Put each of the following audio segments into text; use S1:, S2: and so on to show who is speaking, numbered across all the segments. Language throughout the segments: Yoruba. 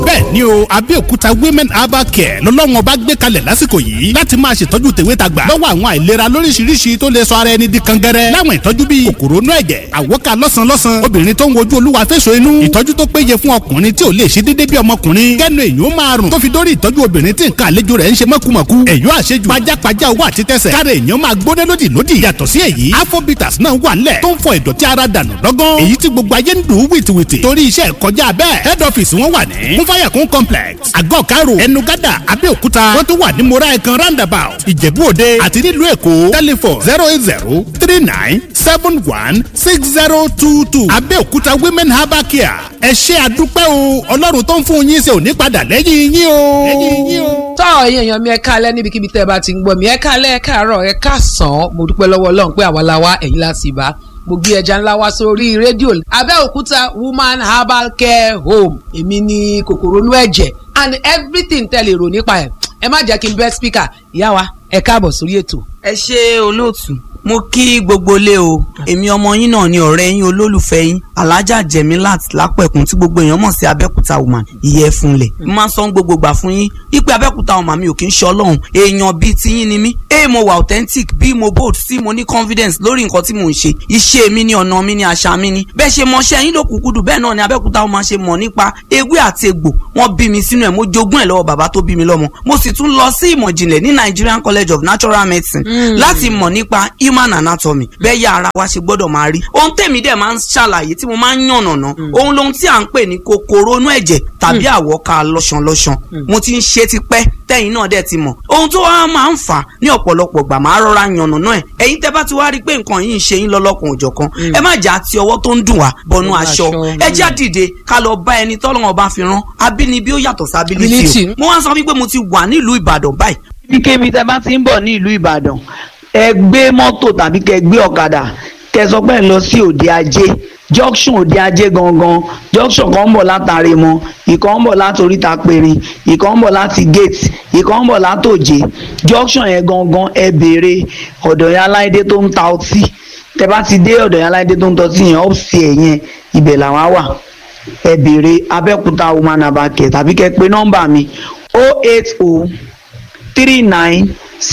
S1: bẹ́ẹ̀ ni o Abẹ́òkúta women herbal care lọ́lọ́run ọba gbé kalẹ̀ lásìkò yìí láti máa ṣètọ́jú tèwe tàgbà lọ́wọ́ àwọn àìlera lóríṣiríṣi tó lè sọ ara ẹni di kangẹrẹ láwọn ìtọ́jú bíi kòkòrò inú ẹ̀jẹ̀ àwọ́ká lọ́sàn-lọ́sàn obìnrin tó ń wojú olúwa fẹ́sọ̀ inú ìtọ́jú tó péye fún ọkùnrin tí ò lè ṣe déédéé bí ọmọkùnrin kẹ́nu èyí ó máa rùn tó fi dórí ìtọ́jú obìnrin tí nǹkan àlejò rẹ̀ ń ṣe mọ́kùmọ̀kù èyí ó àṣejù pajápajá owó àti tẹsẹ̀ káre èyí ó máa gbóná lódì lódì yàtọ̀ sí èyí afrobitas náà wà nílẹ̀ tó ń fọ ìdọ̀tí ara dànù lọ́gán èyí tí gbogbo ayé ń dùn ún wìtìwìtì torí iṣẹ́ kọjá bẹ́ẹ̀ head office wọn wà ní fúnfàyàkún complex àgọ́ karo ẹnugada abẹ́òkúta wọ́n tún wà ní mora ẹ̀kan roundabout ìjẹ̀bú òde àti nílùú èkó telephone zero eight zero three nine seven one six zero two two abẹ́òkúta women herbal care ẹ ṣé àdúpẹ́ o ọlọ́run tó ń fún yín ṣe ò ní padà lẹ́yìn yín o. lẹ́yìn yín o.
S2: tọ́ ẹ̀yin èèyàn mi ẹ káalẹ́ níbikíbi tẹ́ ẹ bá ti ń gbọ́ mi ẹ káalẹ́ ẹ káàárọ̀ ẹ káàsán mo dúpẹ́ lọ́wọ́ ọlọ́run pé àwa la wá ẹ̀yin la sì bá mo gbé ẹja ńlá wá sórí rédíò abẹ́òkúta woman herbal care home èmi ní kòkòrò inú ẹ̀jẹ̀ and everything tẹ́ lè rò nípa ẹ̀ ẹ má jẹ́ kí n bẹ́ speaker ìyá wa ẹ káàbọ̀ sórí ètò.
S3: ẹ ṣe olóòtú mo kí gbogbo lé o èmi ọmọ yín náà ni ọ̀rẹ́ yín olólùfẹ́ yín alájà jẹ̀mílát lápẹ̀kún tí gbogbo èèyàn mọ̀ sí abẹ́kúta woman ìyẹ́funlẹ̀ mo máa ń sọ gbogbo gbà fún yín ipe abẹ́kúta woman mi ò kí ń ṣe ọlọ́run èèyàn bíi tiyín ni mí a mo wà authentic b mo bold c mo ní confidence lórí nǹkan tí mò ń ṣe iṣẹ́ mi ni ọ̀nà mi ni àṣà mi ni bẹ́ẹ̀ ṣe mọṣẹ́ yín ló kúkú dù bẹ́ẹ̀ náà ni abẹ́kúta woman ṣe mọ̀ nípa ewé àti egbò wọ́n bí mi sínú ẹ̀ mo jogún ẹ̀ lọ́wọ́ bàbá tó bí mi lọ́mọ mo sì tún lọ sí ìmọ̀ ìjìnlẹ̀ ní Nigerian College of Natural Medicine láti mọ̀ nípa human anatomy bẹ́ẹ̀ yá ara wa ṣe gbọ́dọ̀ máa rí ohun tèmi dẹ̀ máa ń ṣàlàyé tí mo máa ń yànnàná ohun lohun tí à ń pè ní kòkòrò inú ẹ̀jẹ̀ tàbí àwọ̀ká lọ́ṣanlọ́ṣan mo ti ń ṣe tipẹ́ tẹ́yìn náà dẹ̀ ti mọ̀ ohun tó wá máa ń fà á ní ọ̀pọ̀lọpọ̀ gbà máa rọra yànnàná ẹ̀ ẹ̀yin tẹ́ bá ti wá rí i pé nǹkan yìí ń ṣe yín lọ́lọ́kan òjọ̀kan ẹ má jà ti ọwọ́ tó ń dùn wá bọnú aṣọ ẹ já dìde ká lọ bá ẹni tọ́lọ́wọ́n bá fi rán abínibí ó yàtọ̀ sí ability o mo wá sọ wípé mo ti wà nílùú Ìbàdàn báyìí.
S4: kíkébi tẹ́ bá ti ń bọ̀ ní ìlú Ìbàdàn ẹ gbé mọ́tò tàbí kẹ gbé ọ̀kadà kẹ sọ pé ẹ lọ sí òde ajé junction òde ajé gangan junction kan ń bọ̀ látàrí mọ́ ìkan ń bọ̀ láti oríta pèrè ìkan ń bọ̀ láti gate ìkan ń bọ̀ látòjé junction yẹn gangan ẹ béèrè ọ̀dọ̀ yẹn aláìdé tó ń ta ọtí tẹ bá ti dé ọ̀dọ̀ yẹn aláìdé tó ń ta ọtí yẹn ọ̀psì ẹ̀ yẹn ibẹ̀ làwọn wà ẹ béèrè abẹ́òkúta woman abakẹ́ tàbí kẹ pé nọ́mbà mi 080 39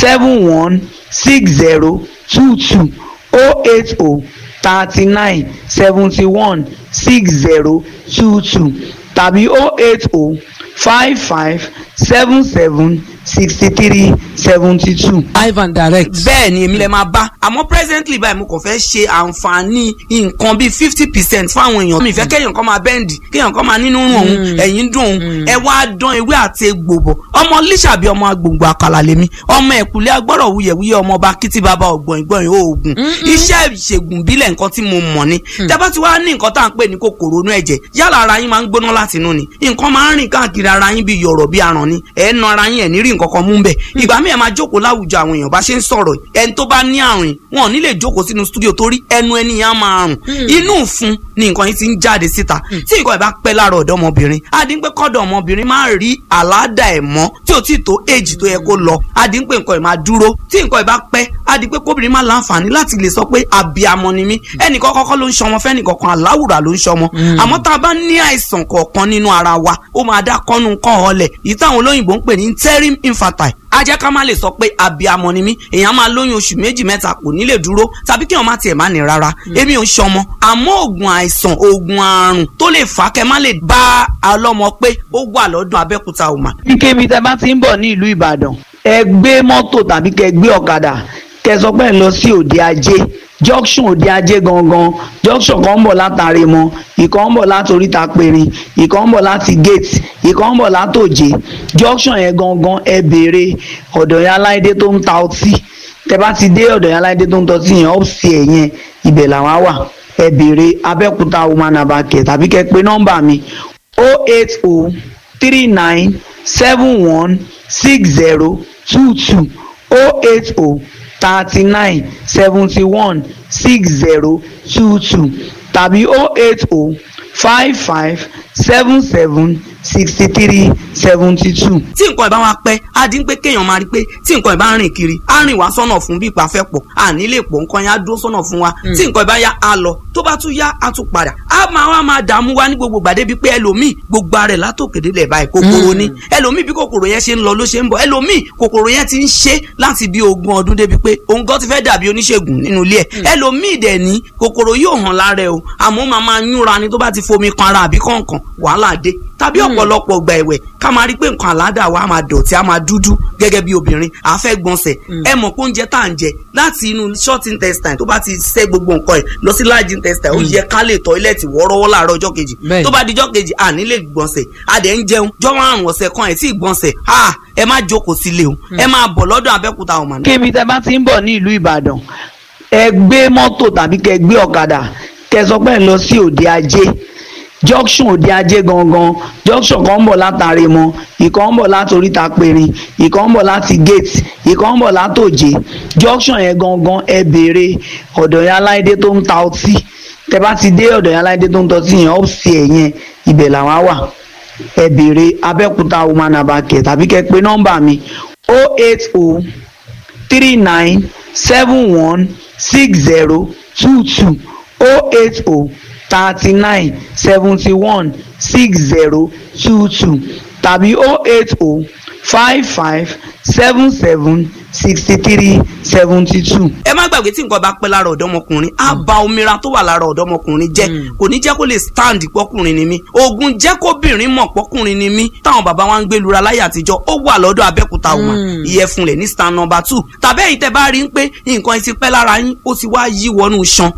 S4: 71 six zero two two oh eight oh thirty nine seventy one six zero two two tàbí oh eight oh five five seven seven sixty three seventy two.
S2: live and direct.
S3: bẹ́ẹ̀ ni èmi lè máa bá àmọ́ presently báyìí mo kàn fẹ́ ṣe àǹfààní nǹkan bíi fifty percent fáwọn èèyàn mi ìfẹ́ kéèyàn kan máa bẹ́ǹdì kéèyàn kan máa nínú rùn òun ẹ̀yìn dùn òun ẹ wá dán ewé àti egbò bọ̀ ọmọ líṣàbí ọmọ agbòǹgbò àkàlà lèmi ọmọ ẹ̀kúlẹ̀ agbọ́rọ̀ wuyẹ̀wuyẹ̀ ọmọ ọba kìtì bàbá ọ̀gbọ̀n ìgbọ̀n oògùn iṣẹ́ ìṣègùn bílẹ̀ nǹkan tí mo mọ̀ ni tẹ́bá ti wá ní nǹkan tá à ń pè ní kòkòrò inú ẹ̀jẹ̀ yálà ara yín máa ń gbóná láti inú ni nǹkan máa ń rìn káàkiri ara yín bíi yọ̀rọ̀ bíi aràn ni ẹ̀ ń na ara yín ẹ̀ ní rí nǹkan kan mú bẹ̀ ìgbà míì ẹ̀ máa jókòó láwùjọ àwọn èèyàn bá ṣe ń sọ̀rọ̀ ẹni tó bá ní àrùn wọn ò ní lè jókòó sínú stúdíò torí ẹnu ẹni yẹn á máa rùn inú ìfun ni nǹkan yìí ti ń jáde síta tí nǹkan ẹ̀ bá pẹ́ lára ọ̀dọ́ ọmọbìnrin adínpẹ́ kọ́dọ̀ ọmọbìnrin máa rí àládà ẹ̀ mọ́ tí ò tí ì tó èjì tó yẹ kó lọ adínpẹ́ nǹkan ẹ̀ máa dúró tí nǹkan ẹ̀ bá pẹ́ adínpẹ́ kóbìnrin máa láǹfààní láti lè sọ pé àbíamọ ni mí ẹnìkan kọ́kọ́ ló ń ṣọmọ fẹ́nìkọ̀kan aláwùrà ló ń ṣọmọ àmọ́ tá a bá ní àìsàn kọ̀ọ̀kan nínú ara wa ó máa dá kọ́nu kọ́ ọ̀lẹ̀ yìí táwọn olóyìnbó ń pè ní interim infertile a jẹ́ ká má lè sọ pé abiamọ ni mí èèyàn máa lóyún oṣù méjì mẹ́ta kò ní lè dúró tàbí kí èèyàn má tiẹ̀ má ní rárá èmi ò ń ṣọmọ àmọ́ oògùn àìsàn oògùn àrùn tó lè fà á kẹ́ má lè bá ọlọ́mọ pé ó wà lọ́dún abẹ́kúta òmà.
S4: kíkébi tẹ́ bá ti ń bọ̀ ní ìlú Ìbàdàn ẹ gbé mọ́tò tàbí kẹ gbé ọ̀kadà kẹ sọ pé ẹ lọ sí òde ajé junction òde ajé gangan junction kan ń bọ̀ látàrí mọ́ ìkan ń bọ̀ láti oríta pèrè ìkan ń bọ̀ láti gate ìkan ń bọ̀ látòjé junction yẹn gangan ẹ béèrè ọ̀dọ̀ yẹn aláìdé tó ń ta ọtí tẹ bá ti dé ọ̀dọ̀ yẹn aláìdé tó ń ta ọtí yẹn ọ̀psì ẹ̀ yẹn ibẹ̀ làwọn wà ẹ béèrè abẹ́òkúta woman abakẹ́ tàbí kẹ pé nọ́mbà mi oh eight oh three nine seven one six zero two two oh eight oh thirty nine seventy one six zero two two tàbí oh eight oh five five seven seven sixty three seventy two.
S3: tí nǹkan ìbá wa pẹ́ á dín pé kéèyàn máa rí pé tí nǹkan ìbá rìn kiri á rìn wá sọ́nà fún bí ipa fẹ́ pọ̀ à nílé pọ̀ nǹkan yẹn á dúró sọ́nà fún wa tí nǹkan ìbá yá á lọ tó bá tún yá á tún padà á máa wá máa dààmú wa ní gbogbo gbàdé bíi pé ẹlòmíì gbogbo ara ẹ̀ látòkèdè lẹ̀ báyìí kòkòrò ni ẹlòmíì bí kòkòrò yẹn ṣe ń lọ ló ṣe ń bọ̀ ẹlòmíì kòkòrò yẹn ti ń ṣe láti bí ogún ọdún débi pé òun gan ti fẹ́ dàbí oníṣègùn nínú ilé ẹ̀ ẹlòmíì dẹ̀ ní kòkòrò yóò hàn lára ẹ̀ o àmọ́ máa máa yúnra ni tó bá ti fomi kan ara àbí kọ̀ọ̀kan wàhálà dé tàbí ọ̀pọ̀lọpọ̀ gbà ẹ̀wẹ̀ ká máa rí pé nǹkan àládà wa á máa dọ̀tí á máa dúdú gẹ́gẹ́ bí obìnrin à fẹ́ gbọ̀nsẹ̀ ẹ mọ̀ pé oúnjẹ tá à ń jẹ láti inú short intestine tó bá ti ṣẹ́ gbogbo nǹkan ẹ̀ lọ sí large intestine ó yẹ ká lè tọ́ílẹ̀tì wọ́ọ́rọ́wọ́ láàárọ̀ ọjọ́ kejì
S2: Bẹ́ẹ̀ni.
S3: tó bá di ọjọ́ kejì à ní lè gbọ̀nsẹ̀ a dẹ̀ ń jẹun jọ́ márùn ọ̀sẹ̀ kan ẹ̀ tí ì gbọ̀nsẹ̀ à ẹ má jókòó sílé o ẹ máa bọ̀ lọ́dọ̀ Abẹ́òkúta ọ̀mà
S4: kébi tẹ bá ti ń bọ̀ ní ìlú ìbàdàn ẹ gbé mọ́tò tàbí kẹ gbé ọ̀kadà kẹ sọ pé ẹ lọ sí òde ajé junction òde ajé gangan junction kan ń bọ̀ látàrí mọ ìkan ń bọ̀ láti oríta pèrìn ìkan ń bọ̀ láti gate ìkan ń bọ̀ látòjé junction yẹn gangan ẹ béèrè ọ̀dọ̀ yẹn aláìdé tó ń ta ọtí tẹ bá ti dé ọ̀dọ̀ yẹn aláìdé tó ń ta ọtí yẹn ọ́ọ̀sì ẹ̀ yẹn ibẹ̀ làwọn á wà ẹ béèrè abẹ́òkúta woman abakẹ́ tàbí kẹ pé nọ́mbà mi 080 three nine seven one six zero two two oh eight oh thirty nine seventy one six zero two two tàbí oh eight oh five five seven seven sixty three seventy two.
S3: ẹ má gbàgbé tí nǹkan bá pẹ́ lára ọ̀dọ́mọkùnrin á ba omira tó wà lára ọ̀dọ́mọkùnrin jẹ́ kò ní jẹ́ kó lè stand pọ́kùnrin ni mí oògùn jẹ́ kóbìnrin mọ̀ pọ́kùnrin ni mí táwọn bàbá wa ń gbé lura láyé àtijọ́ ó wà lọ́dọ̀ Abẹ́òkúta ọmọ ìyẹ̀fun rẹ̀ ní stand number two tàbí èyí tẹ́ bá rí i pé nǹkan ẹ ti pẹ́ lára yín ó ti wá yí wọnú iṣan